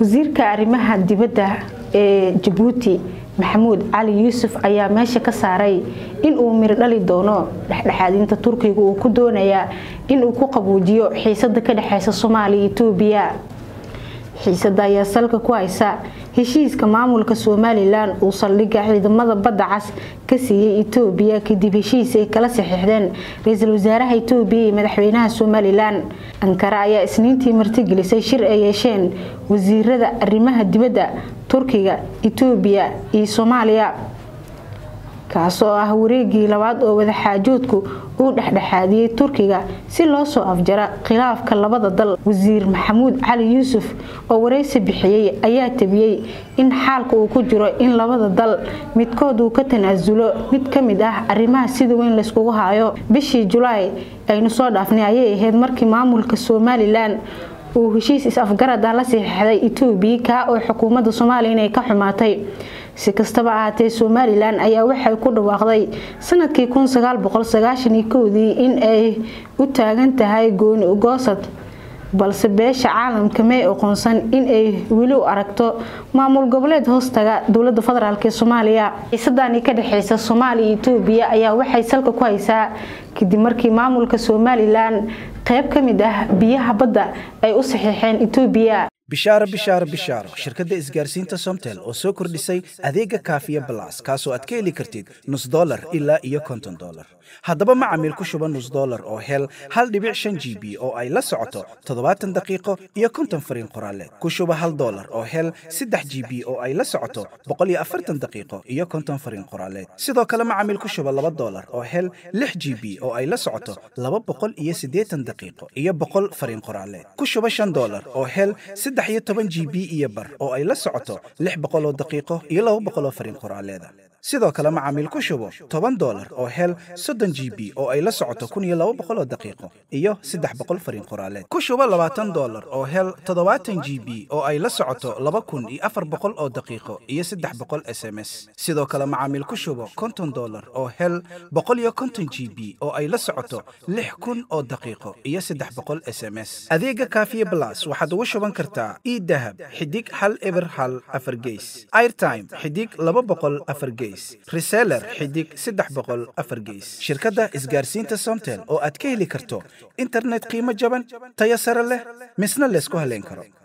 wasiirka arrimaha dibadda ee jabuuti maxamuud cali yuusuf ayaa meesha ka saaray in uu miro dhali doono dhexdhexaadinta turkiga uu ku doonayaa in uu ku qabuujiyo xiisada ka dhexeysa soomaaliya etoobiya xiisada ayaa salka ku haysa heshiiska maamulka somalilan uu saldhigga ciidamada badda cas ka siiyey etoobiya kadib heshiis ay kala saxiixdeen ra-iisul wasaaraha etoobiya iyo madaxweynaha somalilan ankara ayaa isniintii martigelisay shir ay yeesheen wasiirada arrimaha dibadda turkiga etoobiya iyo soomaaliya kaasoo ah wareegii labaad oo wadaxaajoodku uu dhexdhexaadiyey turkiga si loo soo afjara khilaafka labada dal wasiir maxamuud cali yuusuf oo wareysi bixiyey ayaa tabiyey in xaalka uu ku jiro in labada dal midkood uu ka tanaasulo mid ka mid ah arrimaha sida weyn layskugu haayo bishii julaay aynu soo dhaafnay ayay ahayd markii maamulka somalilan uu heshiis is-afgarad ah la saxiixday etoobiya kaa oo xukuumadda soomaaliya inay ka xumaatay si kastaba ahaatee somalilan ayaa waxay ku dhawaaqday sanadkii dii in ay u taagan tahay gooni ugoosad balse beesha caalamka may aqoonsan in ay weli u aragto maamul goboleed hoostaga dowlada federaalk ee soomaaliya xiisadani ka dhexeysa soomaaliya iyo etoobiya ayaa waxay salka ku haysaa kadib markii maamulka somalilan qayb ka mid ah biyaha badda ay u saxiixeen etoobiya bishaaro bishaaro bishaaro shirkadda isgaarsiinta somtel oo soo kordhisay adeega kaafiya balas kaasoo aad ka heli kartid nus dolar ilaa iyo konton dolar haddaba macamiil ku shuba nus dolar oo hel hal dhibic shan g b oo ay la socoto toddobaatan daqiiqo iyo konton fariin qoraaleed ku shuba hal dolar oo hel saddex g b oo ay la socoto boqol iyo afartan daqiiqo iyo konton fariin qoraaleed sidoo kale macamiil ku shuba laba dolar oo hel lix g b oo ay la socoto laba boqol iyo siddeetan daqiiqo iyo boqol fariin qoraaleed ku shuba shan dolar oo hel saddex iyo toban g b iyo bar oo ay la socoto lix boqol oo daqiiqo iyo laba boqol oo fariin qoraaleeda sidoo kale macaamiil ku shubo toban dolar oo hel soddon g b oo ay la socoto kun iyo laba boqol oo daqiiqo iyo saddex boqol fariin qoraaleed ku shubo labaatan dolar oo hel toddobaatan g b oo ay la socoto laba kun iyo afar boqol oo daqiiqo iyo saddex boqol s m s sidoo kale macaamiil ku shubo konton dolar oo hel boqol iyo konton g b oo ay la socoto lix kun oo daqiiqo iyo saddex boqol s m s adeega kaafiye blas waxaad ugu shuban kartaa idahab xidig hal eber hal afar geys airtime xidig laba boqol afar geys reseller xidig saddex boqol afar geys shirkadda isgaarsiinta somtel oo aad ka heli karto internet qiimo jaban tayo sare leh misna laysku haleyn karo